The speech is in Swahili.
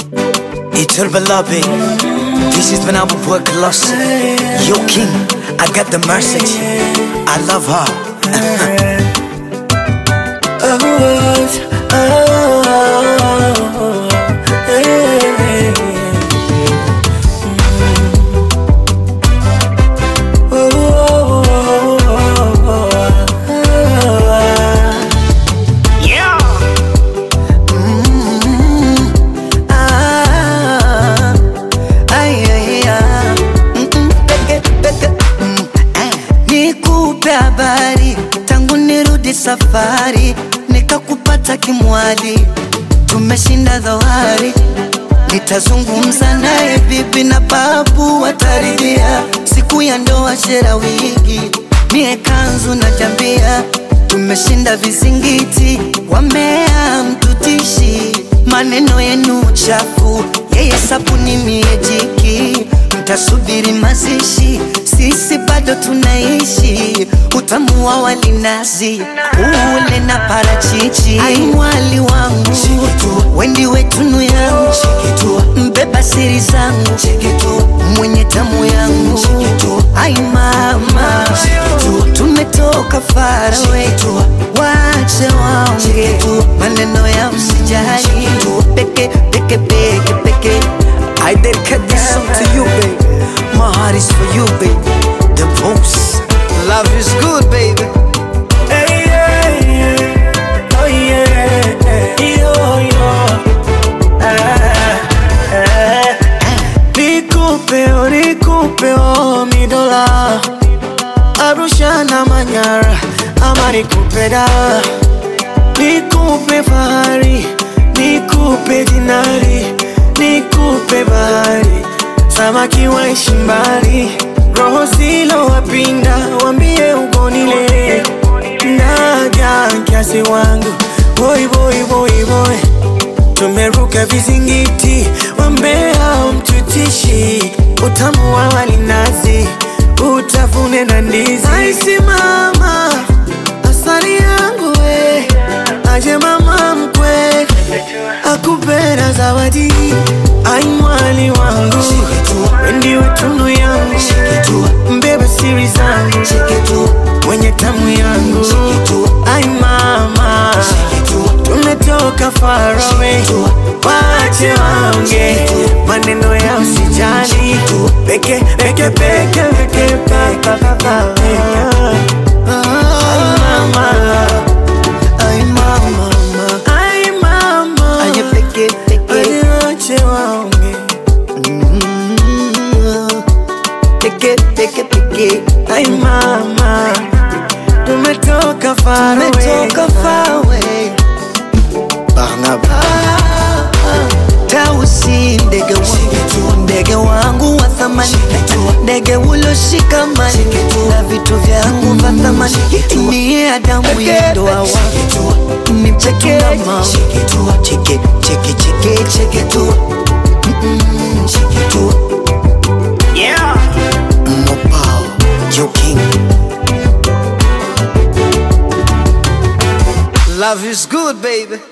Eternal beloved, this is when I will work lost. Yo, King, I got the message. I love her. Ah, ay, ay, ah. Mm, mm, peke, peke, mm, eh. Nikupe habari tangu nirudi safari, nikakupata kimwali, tumeshinda dhoari. Nitazungumza naye bibi na babu wataridhia, siku ya ndoa shera wigi, mie kanzu na jambia, tumeshinda vizingiti, wamea mtutishi, maneno yenu chafu, yeye sabuni mie jiki, mtasubiri mazishi, sisi bado tunaishi, utamu wa walinazi ule na parachichi, ai mwali wangu wendi wetunu yangu mbeba siri zangu mwenye tamu yangu ai mama tumetoka farawe wache waonge maneno ya msijali peke peke peke peke I dedicate this song to you baby my heart is for you baby the most love is good baby Hey, yeah, yeah. Oh, yeah. Yo, yo. Ah, ah. Nikupe, oh, nikupe, oh, mi dola Arusha na Manyara ama nikupe da Nikupe fahari, nikupe dinari, nikupe bahari Samaki waishi mbali, roho zilo wapinda, wambie ugonile Naja kiasi wangu, boy boy boy boy Tumeruka vizingiti, wambea mtutishi Utamu wa walinazi, utafune na ndizi Aisi mama, asali yangu we Aje mama mkwe, akupenda zawadi Ai mwali wangu, wendi wetunu yangu Mbeba siri zangu, mwenye tamu yangu Ai mama, tumetoka far away Wache waonge, maneno ya usijali Peke, peke, peke, peke, pa, pa, pa, pa, Ai mama, ay mama ai mama aye peke peke Ai wache waonge Mm, peke peke peke Ai mama, tumetoka far away Tumetoka far away Barnaba Tausi ndege wangu ndege wangu wa thamani ndege uloshikamani na vitu vyangu vya thamani niye Adamu ndoa wangu ni peke mama cheke cheke cheke cheke tu Mm, cheke tu Yeah Mopao Joe King Love is good baby